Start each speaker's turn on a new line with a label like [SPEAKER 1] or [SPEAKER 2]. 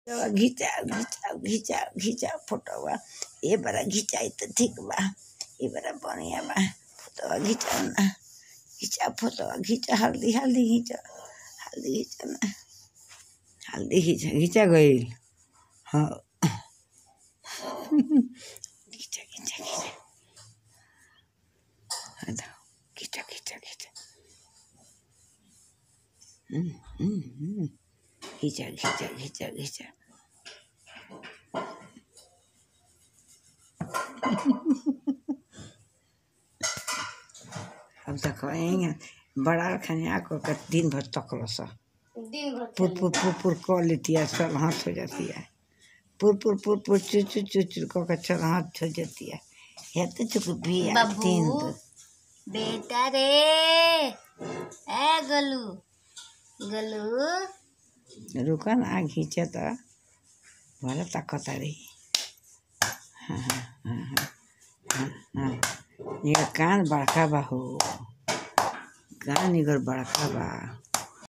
[SPEAKER 1] घिचा घिचा घिचा घिचा फोटोवा ए बड़ा घिचाई त ठीक बा ए बड़ा बढ़िया बा फोटोवा घिचा ना घिचा फोटोवा घिचा हल्दी हल्दी घिचा हल्दी घिचा ना हल्दी घिचा घिचा गईल हाँ घिचा घिचा घिचा हाँ तो घिचा घिचा घिचा हम्म, हम्म, हम्म। घिचा घिचा घिचा घिचा अब तक कहेंगे बड़ा खनिया को के दिन भर तकलो सा
[SPEAKER 2] दिन भर
[SPEAKER 1] पुर पुर पुर पुर कर लेती है चल हाथ हो जाती है पुर पुर पुर पुर चु चु चु चु को के चल हाथ हो जाती है ये तो चुक भी है
[SPEAKER 2] बाबू।
[SPEAKER 1] तीन दो
[SPEAKER 2] बेटा रे ए गलू गलू
[SPEAKER 1] रुका ना घींचे तो भले ताकत रही हाँ हाँ हाँ हाँ हाँ हाँ ये कान बड़का बा हो कान इगर बड़का बा